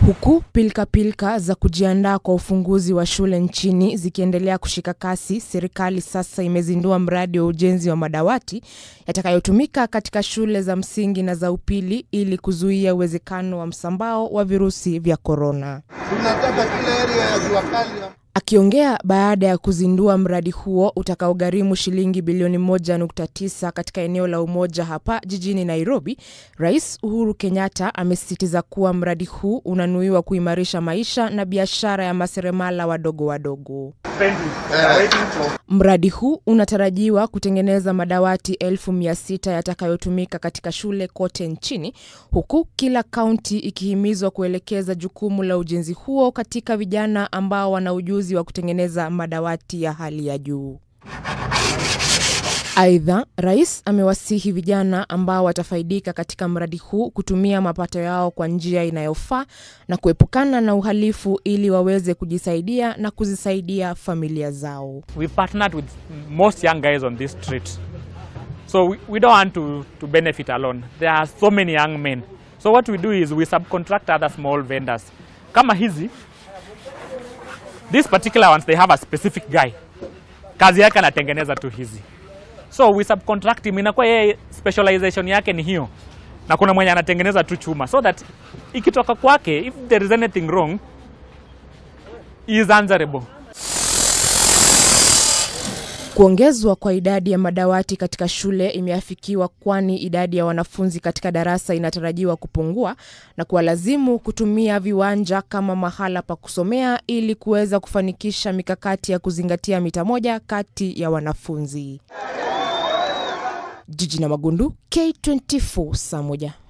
Huku pilkapilka za kujiandaa kwa ufunguzi wa shule nchini zikiendelea kushika kasi, serikali sasa imezindua mradi wa ujenzi wa madawati yatakayotumika katika shule za msingi na za upili ili kuzuia uwezekano wa msambao wa virusi vya korona. Tunataka kila area ya jua kali Akiongea baada ya kuzindua mradi huo utakaogharimu shilingi bilioni 1.9 katika eneo la Umoja hapa jijini Nairobi, Rais Uhuru Kenyatta amesisitiza kuwa mradi huu unanuiwa kuimarisha maisha na biashara ya maseremala wadogo wadogo. Mradi huu unatarajiwa kutengeneza madawati elfu mia sita yatakayotumika katika shule kote nchini, huku kila kaunti ikihimizwa kuelekeza jukumu la ujenzi huo katika vijana ambao wana ujuzi wa kutengeneza madawati ya hali ya juu. Aidha, rais amewasihi vijana ambao watafaidika katika mradi huu kutumia mapato yao kwa njia inayofaa na kuepukana na uhalifu ili waweze kujisaidia na kuzisaidia familia zao. we partnered with most young guys on this street. So we, we don't want to, to benefit alone. There are so many young men. So what we do is we subcontract other small vendors. Kama hizi, these particular ones, they have a specific guy. Kazi yake anatengeneza tu hizi. So we subcontract him, inakuwa yeye specialization yake ni hiyo. Na kuna mwenye anatengeneza tu chuma. So that ikitoka kwake, if there is anything wrong, he is answerable. Kuongezwa kwa idadi ya madawati katika shule imeafikiwa kwani idadi ya wanafunzi katika darasa inatarajiwa kupungua na kuwalazimu kutumia viwanja kama mahala pa kusomea ili kuweza kufanikisha mikakati ya kuzingatia mita moja kati ya wanafunzi. Jiji na Magundu, K24 saa moja.